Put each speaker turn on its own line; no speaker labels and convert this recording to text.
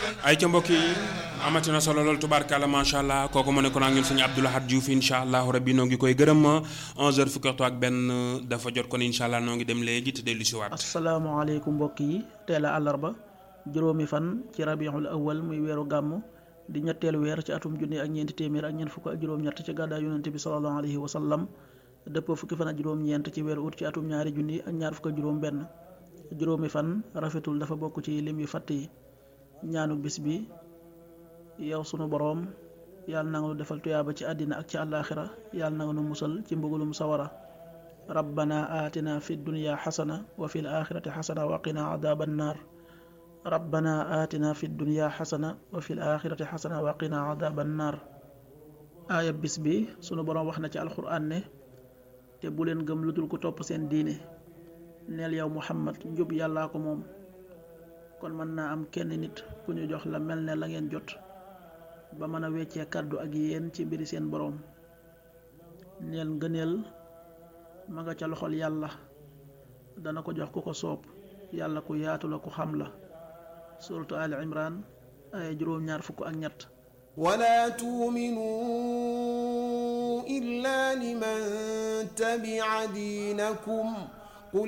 ay ca mbokk yi amati na solo lool tubaarkàlla macha allah kooku mu nekkoon ak ñun suñu Abdou Lahad Diouf incha allahu rabbi noo ngi koy gërëm 11h fukki waxtu ak benn dafa jot kon incha allah noo ngi dem léegi te dellu si waat.
asalaamaaleykum mbokk yi teel a àllarba juróomi fan ci rabiul awal muy weeru gàmm di ñetteelu weer ci atum junni ak ñeenti téeméer ak ñeent fukk ak juróom-ñett ci gàddaay yonente bi sallallahu alayhi wa sallam dëppoo fukki fan ak juróom-ñeent ci weeru ut ci atum ñaari junni ak ñaar fukk ak juróom-benn juróomi fan rafetul dafa bokk ci lim yu fatt yi ñaanu bis bi yow sunu boroom yàlla na nga nu defal tuyaaba ci àddina ak ci àllaaxira yàlla na nga nu musal ci mbugulum sawara rabbana aatina fi dunya xasana wa fi l axirati xasana wa qina adaaba annaar rabbana aatina fi dunya xasana wa fi l axirati xasana wa qina adaaba annaar aaya bis bi sunu boroom wax na ci alxuraan ne te bu leen gëm lu dul ko topp seen diine neel yow muhammad njub yàllaa ko moom kon mën naa am kenn nit ku ñu jox la mel ne la ngeen jot ba mën a weccee kàddu ak yéen ci mbiri seen boroom neel ngëneel ma nga ca loxol yàlla dana ko jox ku ko soob yàlla ku yaatu la ku xam la suratu ali imran ay juróom-ñaar fukk ak ñett
ولا تؤمنوا إلا لمن تبع دينكم